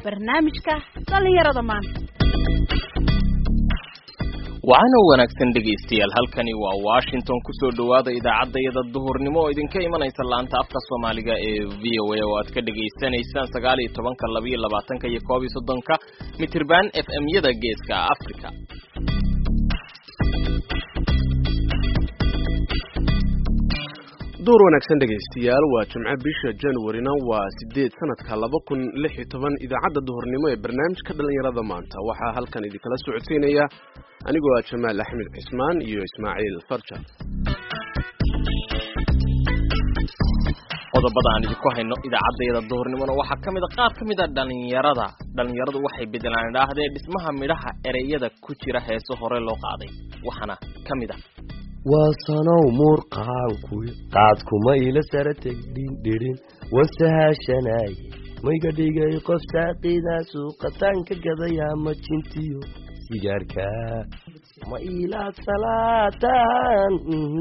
barnaamijka dhallinyarada maanta waxaana wanaagsan dhegaystayaal halkani waa washington kusoo dhowaada idaacadayada duhurnimo oo idinka imanaysa laanta afka soomaaliga ee v o a oo aad ka dhegaysanaysaan sagaal iyo tobanka labaiyo labaatanka iyo koob iyo soddonka mitirban f m yada geeska africa duur wanaagsan dhegaystayaal waa jimco bisha januarina waa sideed sanadka laba kun lix iyo toban idaacadda duhurnimo ee barnaamijka dhallinyarada maanta waxaa halkan idinkala socodsiinaya anigoo ah jamaal axmed cismaan iyo ismaaciil farja qodobada aan idinku hayno idaacaddayada duhurnimona waxaa ka mid a qaar ka mid a dhallinyarada dhallinyaradu waxay bedelaan idhaahdee dhismaha midhaha ereyada ku jira heeso hore loo qaaday waxaana ka mid a waa sanow muurqaankuy qaadkuma ila sara tegdhindhirin wasahashanaaye mayga dhigay qof saaqidaa suuqataan ka gadayaa majintiyo sigaarka ma ilaad salaataan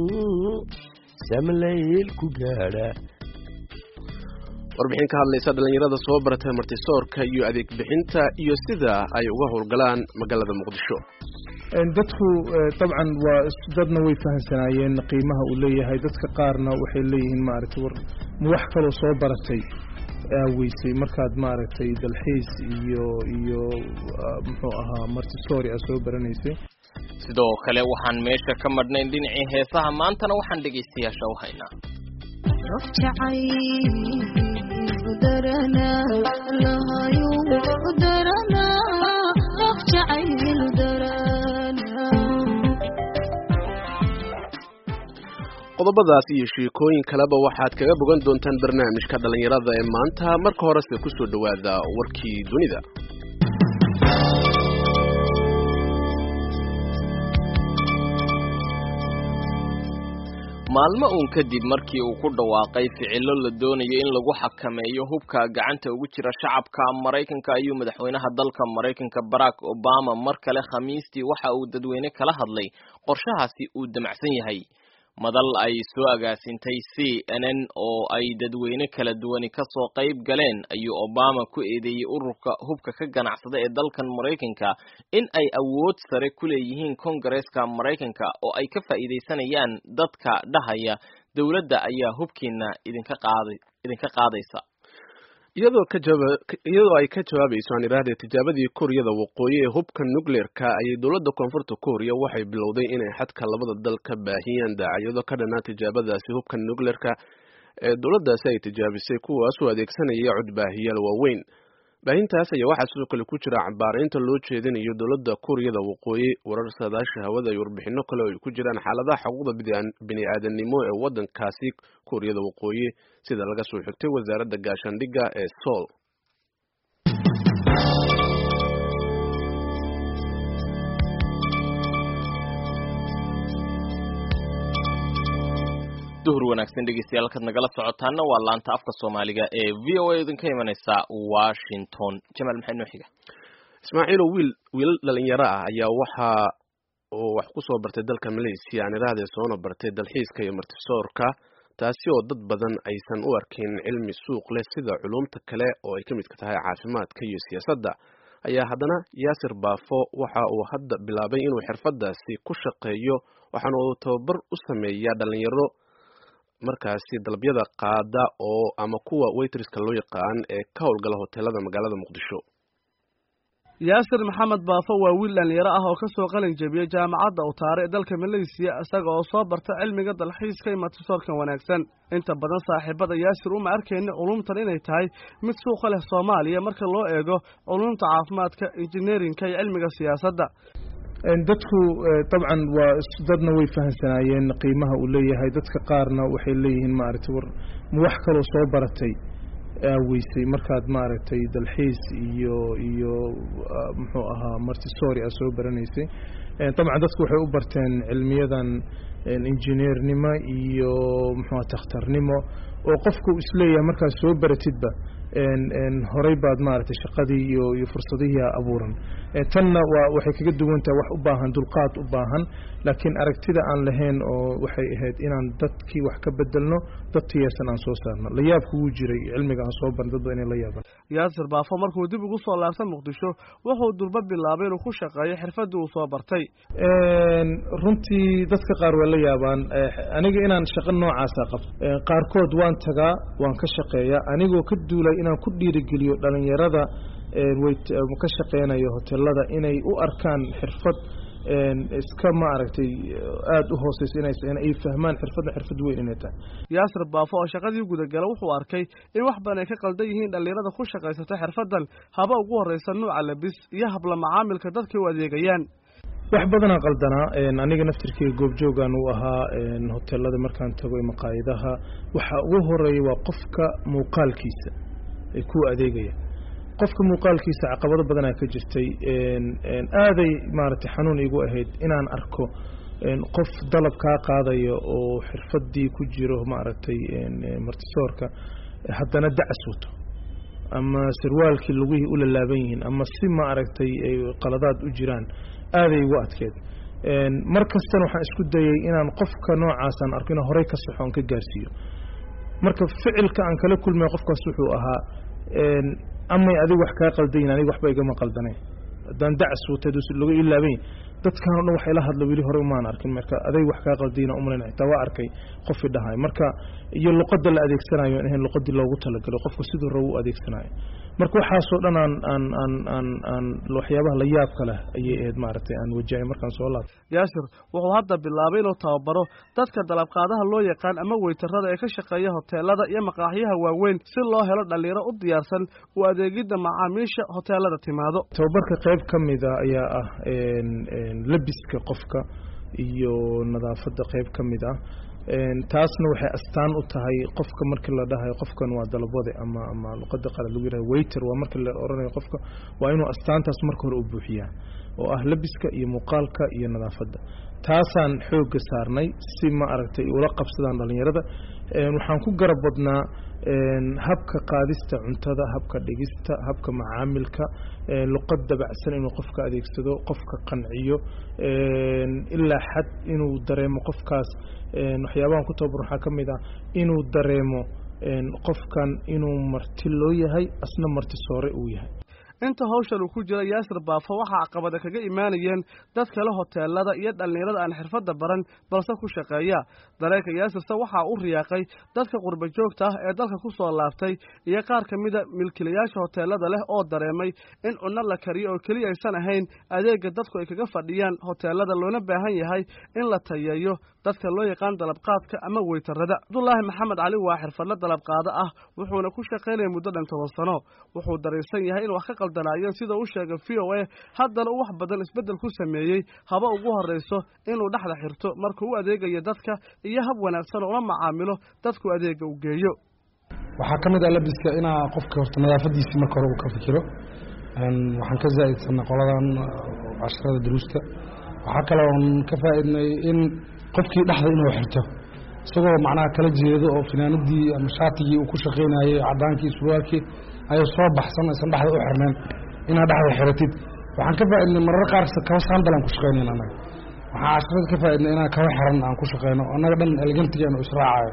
samlayl ku gaadha warbixin ka hadlaysa dhallinyarada soo baratay martisoorka iyo adeeg bixinta iyo sida ay uga howlgalaan magaalada muqdisho dadku dabcan waa dadna way fahamsanaayeen qiimaha uu leeyahay dadka qaarna waxay leeyihiin maaragtay war ma wax kaloo soo baratay aaweysay markaad maaragtay dalxiis iyo iyo muxuu ahaa martisori aad soo baranaysay sidoo kale waxaan meesha ka madhnayn dhinacii heesaha maantana waxaan dhegaystayaasha u haynaa qodobadaas iyo sheekooyin kaleba waxaad kaga bogan doontaan barnaamijka dhallinyarada ee maanta marka horese kusoo dhowaada warkii dunida maalmo uun kadib markii uu ku dhawaaqay ficilo la doonayo in lagu xakameeyo hubka gacanta ugu jira shacabka maraykanka ayuu madaxweynaha dalka maraykanka barack obama mar kale khamiistii waxa uu dadweyne kala hadlay qorshahaasi uu damacsan yahay madal ay soo agaasintay c n n oo ay dadweyne kala duwani kasoo qayb galeen ayuu obama ku eedeeyey ururka hubka ka ganacsada ee dalkan maraykanka in ay awood sare ku leeyihiin kongareeska maraykanka oo ay ka faa'iidaysanayaan dadka dhahaya dowladda ayaa hubkiina idinka qaaday idinka qaadaysa iyadoo ka jaba iyadoo ay ka jawaabayso aan idhaahdee tijaabadii kuuriyada waqooyi ee hubka nucleer-ka ayay dowladda koonfurta kuuriya waxay bilowday inay xadka labada dal ka baahiyaan daaciyado ka dhanaa tijaabadaasi hubka nucleer-ka ee dowladdaasi ay tijaabisay kuwaasoo adeegsanaya codbaahiyaal waaweyn baahintaas ayaa waxaa sidoo kale ku jira cabaaraynta loo jeedinayo dowladda kuuriyada waqooyi warar saadaasha hawada iyo warbixino kale oo ay ku jiraan xaaladaha xuquuqda bini-aadanimo ee waddankaasi kuuriyada waqooyi sida laga soo xigtay wasaaradda gaashaandhigga ee sool duhur wanaagsan dhegeystayaal halkaad nagala socotaana waa laanta afka soomaaliga ee v o a idinka imanaysa washington jamaal maxay noo xiga ismaaciilo wiil wiilal dhalinyaro ah ayaa waxa uu wax ku soo bartay dalka malaysia aan idhaahdee soona bartay dalxiiska iyo martisoorka taasi oo dad badan aysan u arkin cilmi suuq leh sida culumta kale oo ay ka midka tahay caafimaadka iyo siyaasadda ayaa haddana yaasir baafo waxa uu hadda bilaabay inuu xirfadaasi ku shaqeeyo waxaana uu tababar u sameeyaa dhalinyaro markaasi dalabyada qaada oo ama kuwa waytriska loo yaqaan ee ka howlgala hoteelada magaalada muqdisho yaasir maxamed baafo waa wiil dhalinyaro ah oo ka soo qalin jebiyey jaamacadda utaare ee dalka maleysiya isaga oo soo barta cilmiga dalxiiska iyo martisoorkan wanaagsan inta badan saaxiibada yaasir uma arkayna culumtan inay tahay mid suuqa leh soomaaliya marka loo eego culumta caafimaadka injineerinka iyo cilmiga siyaasadda dadku dabcan waa dadna way fahamsanaayeen qiimaha uu leeyahay dadka qaarna waxay leeyihiin maaragtay war ma wax kaloo soo baratay aaweysay markaad maaragtay dalxiis iyo iyo muxuu ahaa martisori aad soo baranaysay dabcan dadku waxay u barteen cilmiyadan injineernimo iyo muxuuha takhtarnimo oo qofku isleeyahay markaad soo baratidba horey baad maaragtay shaqadii iyo iyo fursadihii abuuran tanna waa waxay kaga duwan tahay wax u baahan dulqaad u baahan laakiin aragtida aan lahayn oo waxay ahayd inaan dadkii wax ka bedelno dad tiyeysan aan soo saarno layaabku wuu jiray cilmiga aan soo baran dad ba inay la yaabaan yaasir baafo markuu dib ugu soo laabtay muqdisho wuxuu durba bilaabay inuu ku shaqeeyo xirfadii uu soo bartay runtii dadka qaar waa la yaabaan aniga inaan shaqo noocaasa qabto qaarkood waan tagaa waan ka shaqeeyaa anigoo ka duulay inaan ku dhiirigeliyo dhalinyarada ka shaqeynayo hotelada inay u arkaan xirfad iska maaragtay aada u hooseysa inaysa ay fahmaan xirfadda xirfad weyn inay tahay yaasir baafo oo shaqadii gudagala wuxuu arkay in wax badan ay ka qaldan yihiin dhallinyarada ku shaqaysata xirfaddan haba ugu horreysa nuuca labis iyo habla macaamilka dadkay u adeegayaan wax badanaa qaldanaa aniga naftirkeyga goobjoogan uu ahaa hotelada markaan tago maqaayadaha waxa ugu horeeya waa qofka muuqaalkiisa ee ku adeegaya qofka muuqaalkiisa caqabado badanaa ka jirtay aaday maaragtay xanuun igu ahayd inaan arko qof dalab kaa qaadaya oo xirfadii ku jiro maaragtay martisoorka haddana dacas wato ama sarwaalkii lugihii u lalaaban yihiin ama si maaragtay qaladaad u jiraan aaday igu adkeed mar kastana waxaan isku dayay inaan qofka noocaasaan arko ina horey ka saxo on ka gaarsiiyo marka ficilka aan kala kulmay qofkaas wuxuu ahaa amay adiga wax kaa qaldayin aniga waxba igama qaldanayn haddaan dacas watay laga ilaabayn dadkan o dhan wax ila hadla weli horey umaan arkin marka aday wax kaa qaldayna umalan xitaa waa arkay qofi dhahay marka iyo luqadda la adeegsanayo in ahayn luqadii loogu talagalo qofka siduu rabo u adeegsanayo marka waxaasoo dhan aan aan aan aan aan waxyaabaha la yaabka leh ayay ahayd maaragtay aan wajahay markaan soo laabtay yaasir wuxuu hadda bilaabay inuu tababaro dadka dalabqaadaha loo yaqaan ama weytarada ee ka shaqeeya hoteelada iyo maqaaxyaha waaweyn si loo helo dhalinyaro u diyaarsan u adeegidda macaamiisha hoteelada timaado tababarka qayb ka mida ayaa ah labiska qofka iyo nadaafadda qayb ka mid ah taasna waxay astaan u tahay qofka markii la dhahayo qofkan waa dalabwade ama ama luqada qalad lagu yiraha waiter waa markii la oranayo qofka waa inuu astaantaas marka hore u buuxiyaa oo ah labiska iyo muuqaalka iyo nadaafadda taasaan xoogga saarnay si ma aragtay ula qabsadaan dhalinyarada waxaan ku garab badnaa habka qaadista cuntada habka dhigista habka macaamilka luqad dabacsan inuu qofka adeegsado qofka qanciyo ilaa xad inuu dareemo qofkaas waxyaabahan ku tababar waxaa ka mid ah inuu dareemo qofkan inuu marti loo yahay asna marti soore uu yahay inta hawshan uu ku jira yaasir baafo waxaa caqabada kaga imaanayeen dad kale hoteelada iyo dhallinyarada aan xirfadda baran balse ku shaqeeya dareenka yaasirse waxaa u riyaaqay dadka qurba joogta ah ee dalka ku soo laabtay iyo qaar ka mida milkiilayaasha hoteelada leh oo dareemay in cunno la kariyo oo keliya aysan ahayn adeega dadku ay kaga fadhiyaan hoteelada loona baahan yahay in la tayeeyo dadka loo yaqaan dalabqaadka ama weytarada cabdulaahi maxamed cali waa xirfadle dalabqaado ah wuxuuna ku shaqaynaya muddo dhan toban sano wuxuu dareensan yahay in wax ka qaldanaayeen sida uu sheegay v o a haddana uu wax badan isbeddel ku sameeyey haba ugu horrayso inuu dhexda xirto markuu u adeegayo dadka iyo hab wanaagsan ula macaamilo dadku adeega u geeyo waxaa ka mid ah labiska inaa qofka horta nadaafadiisii marka hore uu ka fikiro waxaan ka zaa'idsanay qoladan casharada duruusta waxaa kaloon ka faa'iidnay in qofkii dhexda inuu xirto isagoo macnaha kala jeedo oo finaanadii ama shaatigii uu ku shaqaynayey cadaankii surwaalkii ayuu soo baxsan aysan dhexda u xirnayn inaad dhexda xiratid waxaan ka faaidnay marar qaar kaba saandal aan ku shaqaynayn annaga waxaan casharada ka faaidnay inaan kaba xiran aan ku shaqayno annaga dhan elegantigeenu israacayo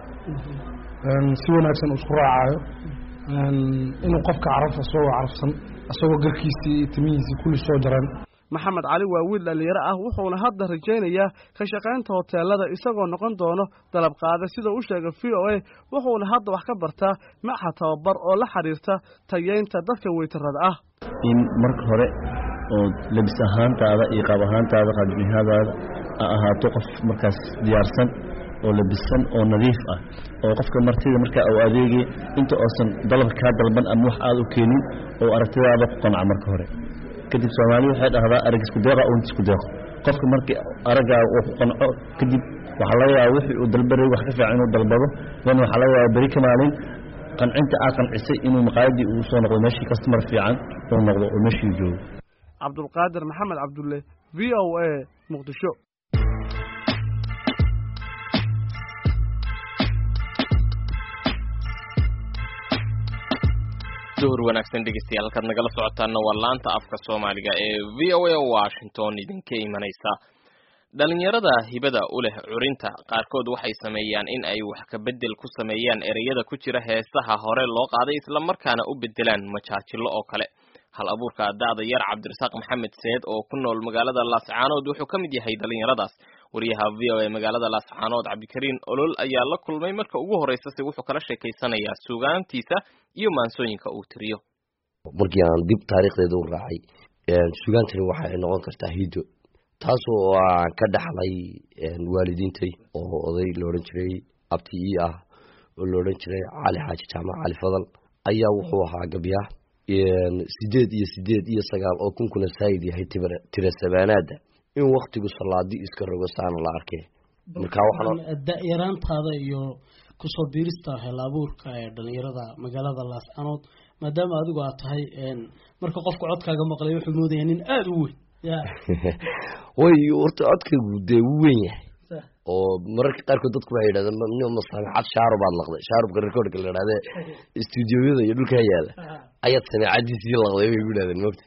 si wanaagsan isku raacayo inuu qofka caraf isagoo carafsan isagoo garkiisii timihiisii kulli soo jaran maxamed cali waa wiil dhallinyaro ah wuxuuna hadda rajaynayaa ka shaqaynta hoteelada isagoo noqon doono dalab qaada sida uu sheegay v o a wuxuuna hadda wax ka bartaa maxa tababar oo la xidhiirta tayeynta dadka weytarada ah in marka hore oo labis ahaantaada iyo qaab ahaantaada qaadbihadaada a ahaato qof markaas diyaarsan oo labisan oo nadiif ah oo qofka martida markaa u adeegay inta oosan dalab kaa dalban ama wax aada u keenin oo aragtidaada ku qanca marka hore kadib soomaaliya waxay dhahdaa arag isku deeqa unt isku deeqo qofka markii araggaa uu ku qanco kadib waxaa laga yaaba wixii uu dalbaray wax ka fiican inuu dalbado dan waxaa laga yaaba beri ka maalin qancinta aa qancisay inuu maqaayadii uu soo noqdo meeshii kastamar fiican uu noqdo oo meeshii joogo cabdulqaadir maxamed cabdulle v o a muqdisho duhur wanaagsan dhegeystayaal halkaad nagala socotaana waa laanta afka soomaaliga ee v o a washington idinka imanaysa dhalinyarada hibada u leh curinta qaarkood waxay sameeyaan in ay wax ka bedel ku sameeyaan ereyada ku jira heesaha hore loo qaaday islamarkaana u bedelaan majaajilo oo kale hal abuurka da'da yar cabdirasaaq maxamed seed oo ku nool magaalada laascaanood wuxuu ka mid yahay dhalinyaradaas wariyaha v o a magaalada laascaanood cabdikariin olol ayaa la kulmay marka ugu horeysa se wuxuu kala sheekaysanayaa sugaantiisa iyo maansooyinka uu tiriyo markii aan dib taariikhdeeda u raacay sugaantani waxay noqon kartaa hido taasoo aan ka dhaxlay waalidiintay oo oday la odhan jiray abti ii ah oo la odhan jiray cali xaaji jaamac cali fadal ayaa wuxuu ahaa gabya sideed iyo sideed iyo sagaal oo kunkuna saayid yahay tira sabaanaada in waktigu salaadi iska rogo saana la arkay marka waxaan da-yaraantaada iyo kusoo biirista hel abuurka ee dhalinyarada magaalada laascanood maadaama adigu aad tahay marka qofka codkaaga maqlay wuxuu moodaya nin aada u weyn ya way horta codkaygu dee wuu weyn yahay oo mararka qaarkood dadku waxay yidhahdeen masamecad shaarub aad laqday shaarubka recordka la idhahde stuudioyada iyo dhulkaa yaala ayaad sameecadiisii laqday bay ku yidhahdeen mogta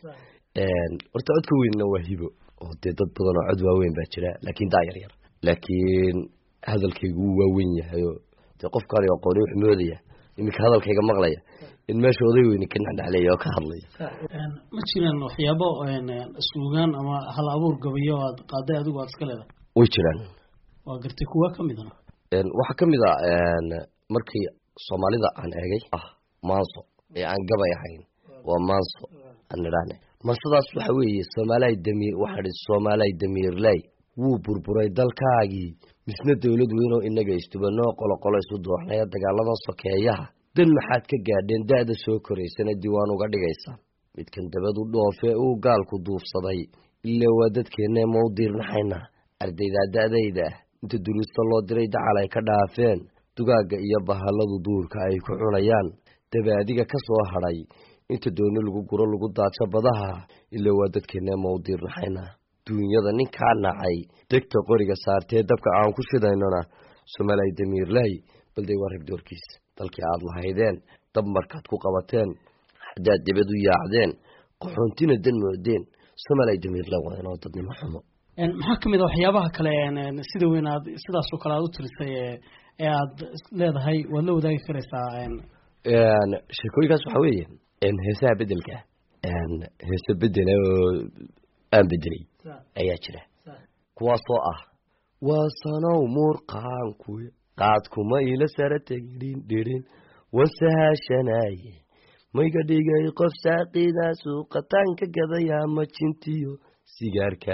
horta codka weynna waa hibo oo dee dad badan oo cod waaweyn baa jira laakiin daa yar yar laakiin hadalkaygu wuu waaweyn yahay oo dee qofkaan aqooni wuxuu moodaya iminka hadalkayga maqlaya in meesha oday weyne ka dhexdhexleeya oo ka hadlaya ma jiraan waxyaabo suugaan ama hal abuur gabayo aad qaaday adigu aad iska leedahay way jiraan waa gartay kuwa ka midana waxaa ka mid a markii soomaalida aan eegay ah maanso ee aan gabay ahayn waa maanso aan idhaahne mansadaas waxa weeye soomaalay damiir waxaa hi soomaalay damiirley wuu burburay dalkaagii misna dowlad weynoo inaga istubanoo qoloqolo isu dooxnaya dagaaladan sokeeyaha dan maxaad ka gaadheen da-da soo koraysana diiwaan uga dhigaysa midkan dabadu dhoofe uu gaalku duufsaday ilaa waa dadkeenne ma u diirnaxayna ardaydaa da-dayda ah inta duruusta loo diray dacal ay ka dhaafeen dugaagga iyo bahalladu duurka ay ku cunayaan dabaadiga ka soo hadhay inta dooni lagu guro lagu daadsho badaha ilaa waa dadkeenne ma u diirnaxayna duunyada ninkaa nacay degta qoriga saartee dabka aan ku shidaynona soomaalay damiirley balday waa rag doorkiis dalkii aada lahaydeen dab markaad ku qabateen haddaad dibad u yaacdeen qaxoontina dan moodeen soomaalay damiirley waa inoo dadnimo xumo maxaa ka mid a waxyaabaha kale sida weyn aad sidaasoo kale aad u tirisay ee aad leedahay waad la wadaagi karaysaa sheekooyinkaas waxaa weeye heesaha bedelka heese bedela oo aan bedelay ayaa jira kuwaasoo ah waa sanow muurqaanku qaadkuma ila sara tegdhin dhirin wasahaashanaye mayga dhigay qof saaqidaa suuqataan ka gadayaa majintiyo sigaarka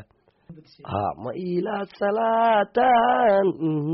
ha ma ilaa salaatan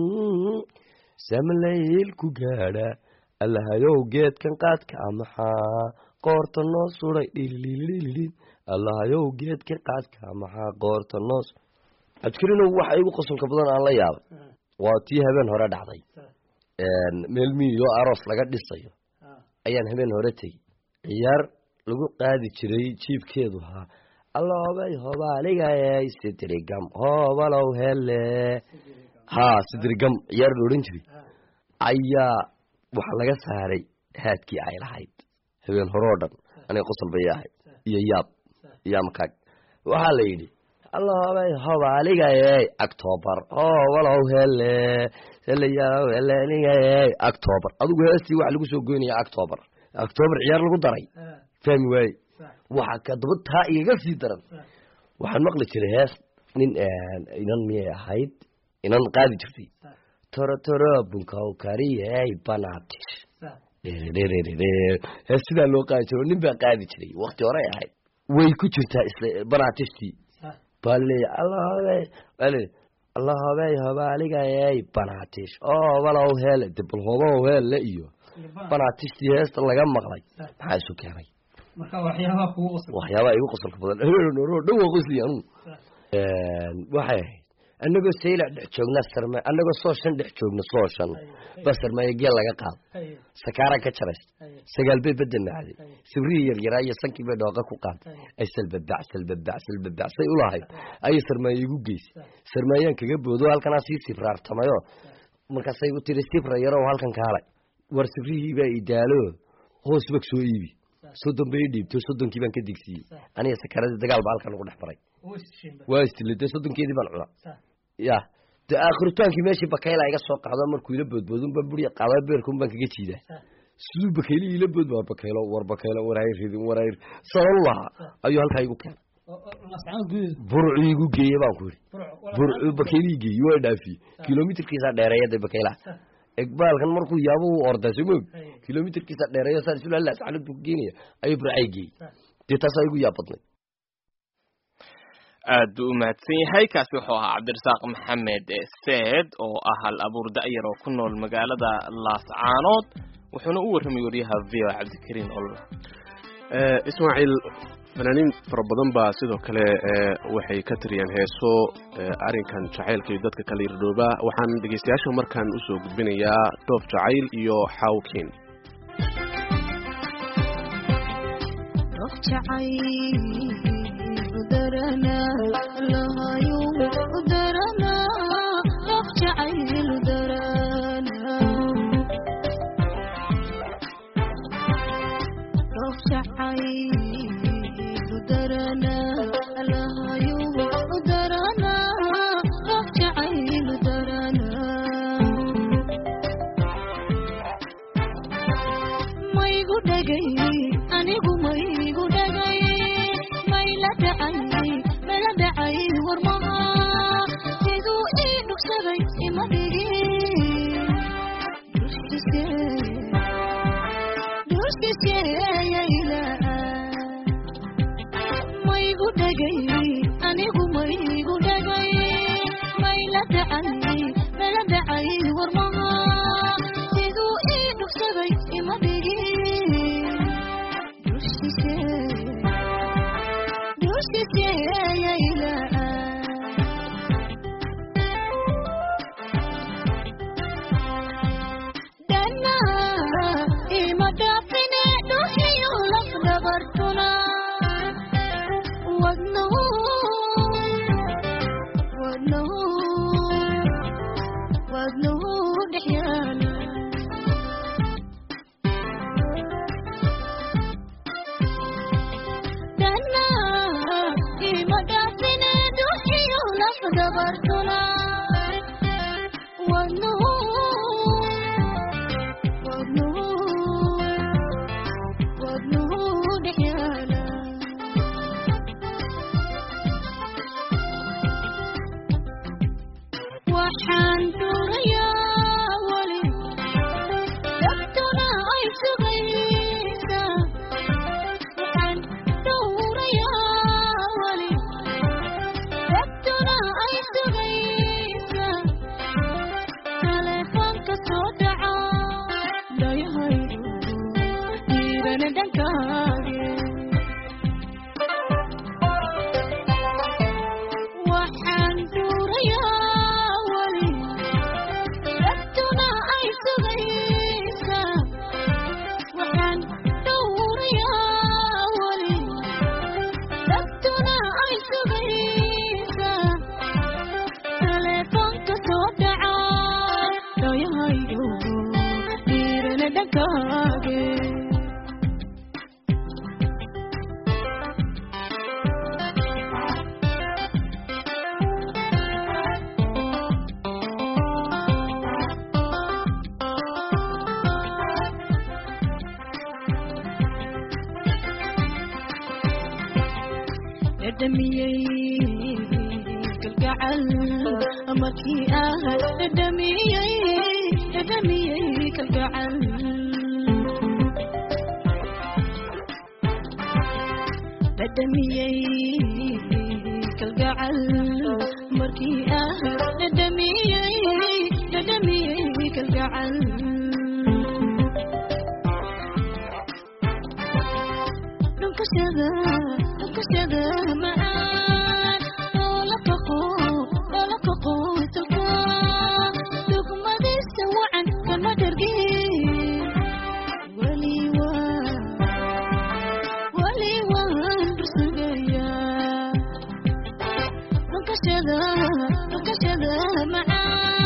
samlayl ku gaadha allahayow geedkan qaadka maxaa qoorta noo suday dhililililin allahayow geedkan qaadka maxaa qoorta noos cabdikariinow waxa igu qosolka badan aan la yaabay waa tii habeen hore dhacday meel miyo aroos laga dhisayo ayaan habeen hore tegey ciyaar lagu qaadi jiray jiibkeedu haa allobay hobaaligayay sidrigam hoobalow hele haa sidrigam ciyaar la odhan jiray ayaa waxa laga saaray haadkii ay lahayd habeen hore oo dhan aniga qosol bay ahayd iyo yaab iyo amkaag waxaa la yidhi allobay hobaaligayay octobar hoobalow hele helayaw helenigayay octobar adigu heestii waxa lagu soo goynaya octobar octobar ciyaar lagu daray fahmi waaye waxa kadaba taa igaga sii daran waxaan maqli jiray hees nin inan miyay ahayd inan qaadi jirtay toro toro bunkaw kariyey banatish hees sidaa loo qaadi jiro nin baa qaadi jiray wakti horey ahayd way ku jirtaa isla banatishtii baa leeya allahobey bale allahobey hobaaligayey banatish oo walow hele de bal hobow hele iyo banatishtii heesta laga maqlay maxaa isu keenay marka waxyaabaha kugu qosol waxyaabaha igu qosolka badan dhowa qosli anugu waxay ahayd anagoo saylac dhex joogna sarma anagoo soo shan dhex joogna soo shan ba sarmaayo geel laga qaado sakaara ka jarays sagaal bay badda macday sibrihii yaryaraa iyo sankii bay dhooqa ku qaatay ay salbabac salbabac salbabac say ulahayd ayay sarmaayo igu geysay sarmaayaan kaga boodo halkanaa sii sifraartamayo markaasay u tiri sifra yarow halkan kaalay war sibrihii baa idaalo hoos bag soo iibi soddon bay dhiibto soddonkii baan ka digsiiyey aniga sakaradii dagaal baa halkan nagu dhex maray waa istile dee soddonkeedii baan cuna ya dee aakhirutaankii meeshii bakayla iga soo qaado markuu ila boodboodun baan buri qaada beerkun baan kaga jiidaa siduu bakayli ila bood war bakaylo war bakaylo war hay ridin war hay sabab lahaa ayuu halkaa igu keenay burcu igu geeye baan ku yidhi burcu bakaylii geeye waa dhaafiyey kilomitrkiisaa dheereeya dee bakaylaha egbaalkan markuu yaabo u ordaa soo moog kilomitrkiisa dheereeyo saan isula halaa saxnad buu geenaya ayuu burcay geeyey dee taasaa igu yaab badnay aad buu u mahadsan yahay kaasi wuxuu ahaa cabdirasaaq maxamed seed oo ah hal abuur da'yar oo ku nool magaalada laascaanood wuxuuna u warramay wariyaha v o cabdikariin olol ismaaciil fanaaniin fara badan baa sidoo kale waxay ka tiriyeen heeso arrinkan jacaylka iyo dadka kala irdhooba waxaan dhegeystayaasha markaan usoo gudbinayaa dhoof jacayl iyo xawkin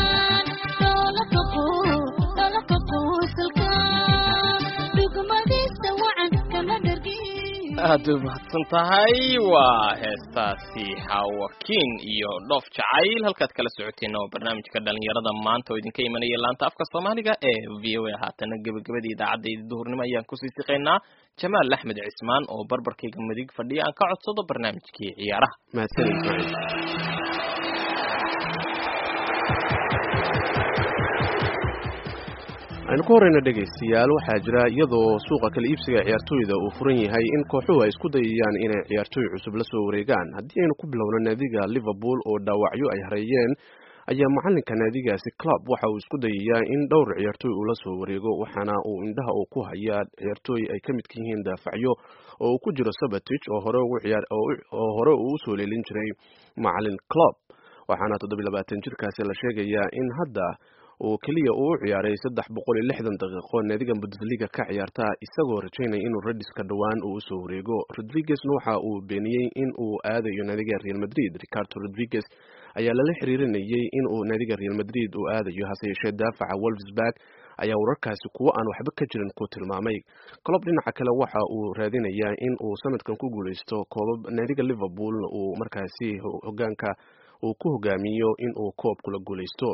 macaan aad u mahadsan tahay waa heestaasi xawakiin iyo dhoof jacayl halkaad kala socoteen oo barnaamijka dhalinyarada maanta oo idinka imanaya laanta afka soomaaliga ee v o a haatana gebagabadii idaacadda duhurnimo ayaan kusii siqaynaa jamaal axmed cismaan oo barbarkayga midig fadhiya aan ka codsado barnaamijkii ciyaaraha mahadsan ismaaciil aynu ku horeyna dhegaystayaal waxaa jira iyadoo suuqa kala iibsiga ciyaartooyda uu furan yahay in kooxuhu ay isku dayayaan inay ciyaartooy cusub la soo wareegaan haddii aynu ku bilowno naadiga liverpool oo dhaawacyo ay hareeyeen ayaa macalinka naadigaasi club waxa uu isku dayayaa in dhowr ciyaartooy uu la soo wareego waxaana uu indhaha uu ku hayaa ciyaartooy ay ka midka yihiin daafacyo oo uu ku jiro sabatich oo hore ugu ciyaar oo hore uu usoo leelin jiray macalin club waxaana toddobiy labaatan jirkaasi la sheegayaa in hadda uu keliya uu u ciyaaray saddex boqol iyo lixdan daqiiqo naadiga bundesliga ka ciyaarta isagoo rajaynaya inuu rediska dhowaan uu usoo wareego rodriguezna waxa uu beeniyey in uu aadayo naadiga real madrid ricardo rodriguez ayaa lala xiriirinayay in uu naadiga real madrid uu aadayo hase yeeshee daafaca wolfsburg ayaa wararkaasi kuwo aan waxba ka jirin ku tilmaamay colob dhinaca kale waxa uu raadinayaa in uu sanadkan ku guuleysto koobab naadiga liverpool uu markaasi hogaanka uu ku hogaamiyo in uu koob kula guuleysto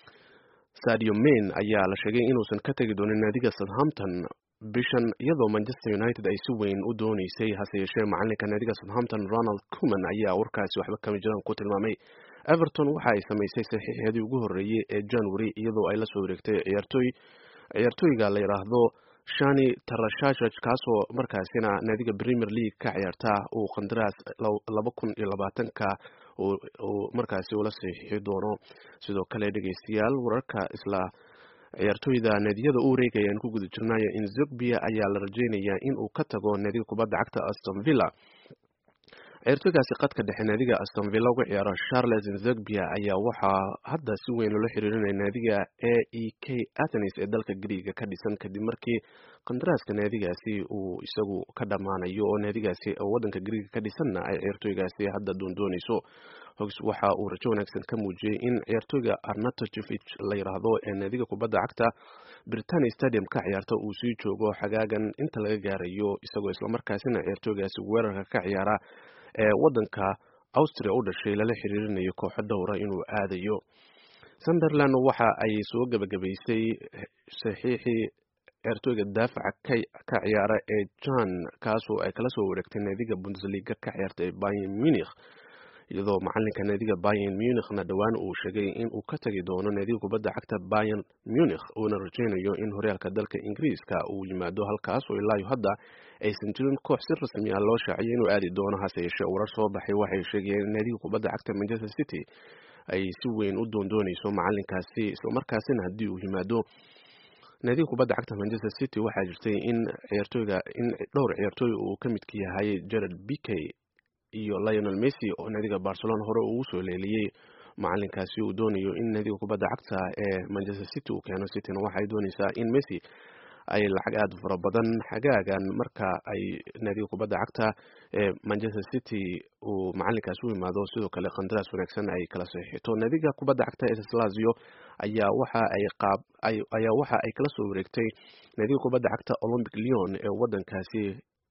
sadio main ayaa la sheegay inuusan ka tegi doonin naadiga southampton bishan iyadoo manchester united ay si weyn u dooneysay hase yeeshee macalinka naadiga southampton ronald cuman ayaa warkaasi waxba kama jiraan ku tilmaamay everton waxa ay samaysay saxiixeedii ugu horreeyey ee january iyadoo ay la soo wareegtay ciyaartooy ciyaartooyga la yidhaahdo shani tarashashaj kaasoo markaasina naadiga premier league ka ciyaarta uu qandaraas laba kun iyo labaatanka uu markaasi ula saxiixi doono sidoo kale dhegeystayaal wararka isla ciyaartooyda naadiyada u wareegaya aan ku guda jirnayo inzogbia ayaa la rajeynayaa in uu ka tago naadiga kubadda cagta aston villa ciyaartooygaasi qadka dhexe naadiga aston villa uga ciyaaro charles inzogbia ayaa waxaa hadda si weyn loola xiriirinaya naadiga a e k athenes ee dalka griiga ka dhisan kadib markii qandaraaska naadigaasi uu isagu ka dhammaanayo oo naadigaasi waddanka griiga ka dhisanna ay ciyaartooygaasi hadda doondooneyso hogs waxa uu rajo wanaagsan ka muujiyey in ciyaartooyga arnatochevich la yidhaahdo ee naadiga kubadda cagta britania stadium ka ciyaarta uu sii joogo xagaagan inta laga gaarayo isagoo islamarkaasina ciyaartooygaasi weerarka ka ciyaara ee waddanka austria u dhashay lala xiriirinayo kooxo dhowra inuu aadayo sunderland waxa ay soo gebagabaysay saxiixii ciyaartooyga daafaca ka ciyaara ee john kaasoo ay kala soo wareegtay naadiga bundesliga ka ciyaarta ee bayern munich iyadoo macalinka naadiga bayern munichna dhowaan uu sheegay in uu ka tagi doono naadiga kubadda cagta bayern munich uuna rajeynayo in horyaalka dalka ingiriiska uu yimaado halkaasoo ilaayo hadda aysan jirin koox si rasmi ah loo shaaciyay inuu aadi doono hase yeeshee warar soo baxay waxay sheegayeen in naadiga kubadda cagta manchester city ay si weyn u doondooneyso macalinkaasi islamarkaasina haddii uu yimaado naadiga kubadda cagta manchester city waxaa jirtay in ciyaartooyga in dhowr ciyaartooy uu ka midka yahay jared bikey iyo lionel messi oo naadiga barcelona hore ugu soo leeliyey macalinkaasi uu doonayo in naadiga kubadda cagta ee manchester city uu keeno cityna waxay dooneysaa in messi ay lacag aada fara badan xagaagan marka ay naadiga kubadda cagta ee manchester city uu macalinkaasi u imaado sidoo kale qandaraas wanaagsan ay kala saxiixito naadiga kubadda cagta ee lazio ayaa waxa ay qaab ayaa waxa ay kala soo wareegtay naadiga kubadda cagta olympic leon ee wadankaasi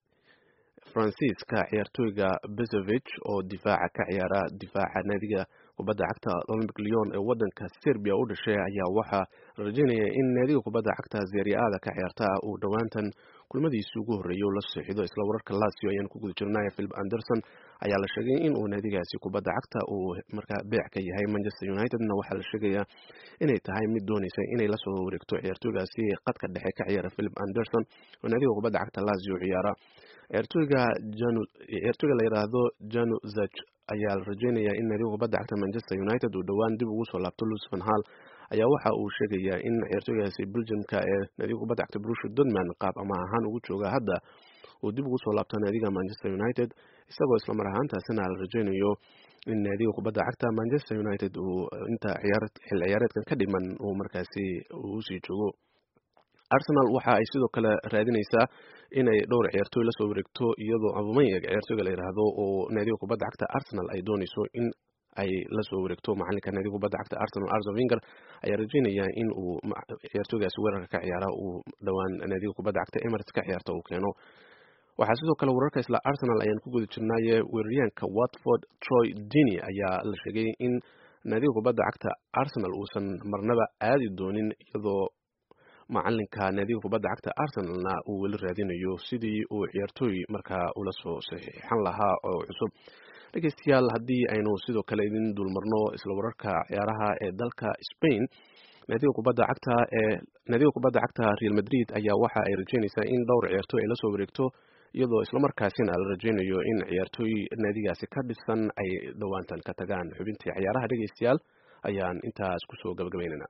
faransiiska ciyaartooyga bezovich oo difaaca ka ciyaara difaaca naadiga kubadda cagta olympic leon ee wadanka serbia u dhashay ayaa waxaa la rajeynaya in naadiga kubadda cagta zeriada ka ciyaarta uu dhowaantan kulmadiisii ugu horreeyay u la saxiixdo isla wararka lasio ayaan ku guda jirnaya philip anderson ayaa la sheegay in uu naadigaasi kubadda cagta uu markaa beec ka yahay manchester unitedna waxaa la sheegayaa inay tahay mid dooneysa inay lasoo wareegto ciyaartooygaasi qadka dhexe ka ciyaara philip anderson oo naadiga kubadda cagta lasio ciyaara ciyaartooyga janu ciyaartooyga la yidhaahdo janu zach ayaa la rajeynayaa in naadiga kubadda cagta manchester united uu dhowaan dib ugu soo laabto luis van hal ayaa waxa uu sheegayaa in ciyaartooygaasi belgiumka ee naadiga kubadda cagta brusha dortmund qaab ama ahaan ugu jooga hadda uu dib ugu soo laabto naadiga manchester united isagoo islamar ahaantaasina la rajeynayo in naadiga kubadda cagta manchester united uu inta ciyaar xil ciyaareedkan ka dhiman uu markaasi uu usii joogo arsenal waxa ay sidoo kale raadineysaa inay dhowr ciyaartooy lasoo wareegto iyadoo abumeyag ciyaartooyga la yidhaahdo oo naadiga kubadda cagta arsenal ay dooneyso in ay lasoo wareegto macalinka naadiga kubadda cagta arsenal arzo vinger ayaa rajeynaya in uu ciyaartooygaasi weerarka ka ciyaara uu dhowaan naadiga kubadda cagta emirates ka ciyaarta uu keeno waxaa sidoo kale wararka isla arsenal ayaan ku guda jirnaaye weeraryaanka watford troy dini ayaa la sheegay in naadiga kubadda cagta arsenal uusan marnaba aadi doonin iyadoo macalinka naadiga kubadda cagta arsenalna uu weli raadinayo sidii uu ciyaartooy markaa ula soo saxiixan lahaa oo cusub dhegeystayaal haddii aynu sidoo kale idin dulmarno isla wararka ciyaaraha ee dalka spain naadiga kubadda cagta ee naadiga kubadda cagta real madrid ayaa waxa ay rajeynaysaa in dhowr ciyaartooy ay la soo wareegto iyadoo islamarkaasina la rajeynayo in ciyaartooy naadigaasi ka dhisan ay dhowaantan ka tagaan xubintii ciyaaraha dhegeystayaal ayaan intaas kusoo gabagabaynayna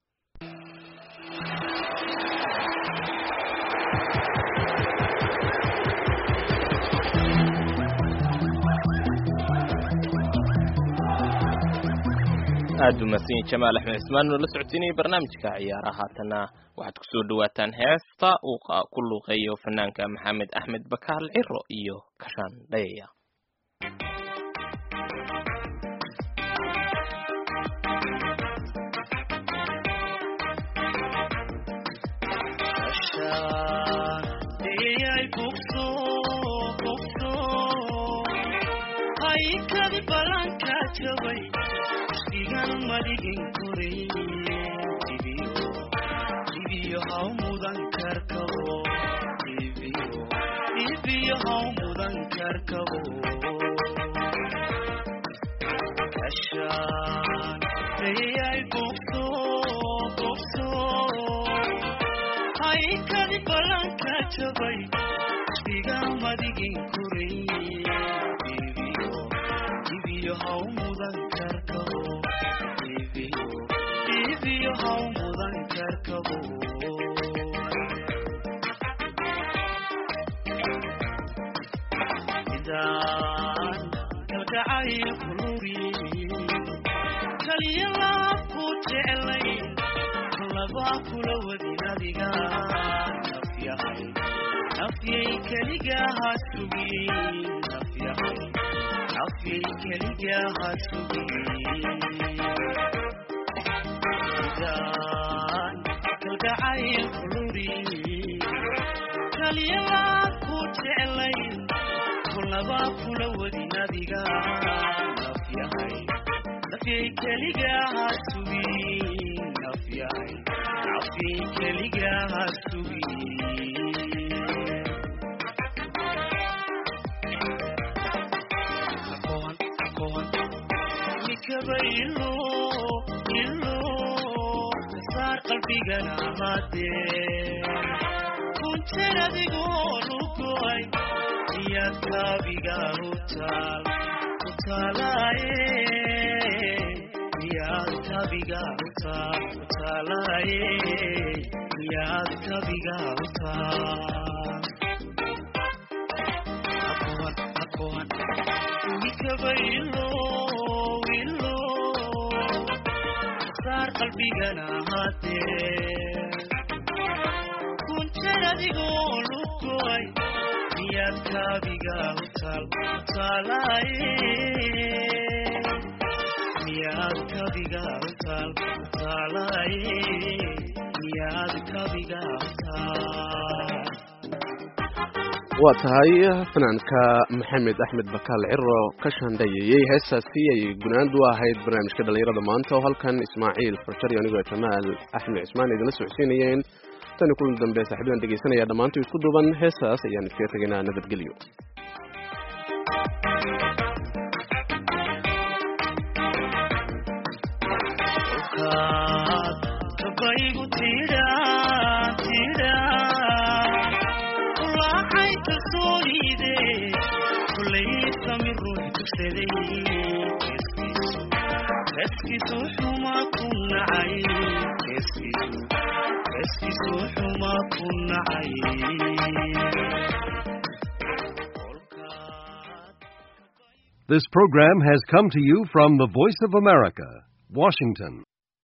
aada u mahadsanyihin jamaal axmed cismaan oo la socodsiinaya barnaamijka ciyaaraha haatana waxaad kusoo dhawaataan heesta uu ku luuqeeyo fanaanka maxamed axmed bakaal ciro iyo kashaan dhayaya waa tahay fanaanka maxamed axmed bakaal ciro ka shaandhayeeyey heestaasi ay gunaanad u ahayd barnaamijka dhallinyarada maanta oo halkan ismaaciil farjari anigoo jamaal axmed cismaan idinla socodsiinayeen tani kulan dambe saaxiibadan dhegeysanaya dhammaantu isku duuban heestaas ayaan iskaga tegaynaa nabadgelyo This program has come to you from the Voice of America, Washington.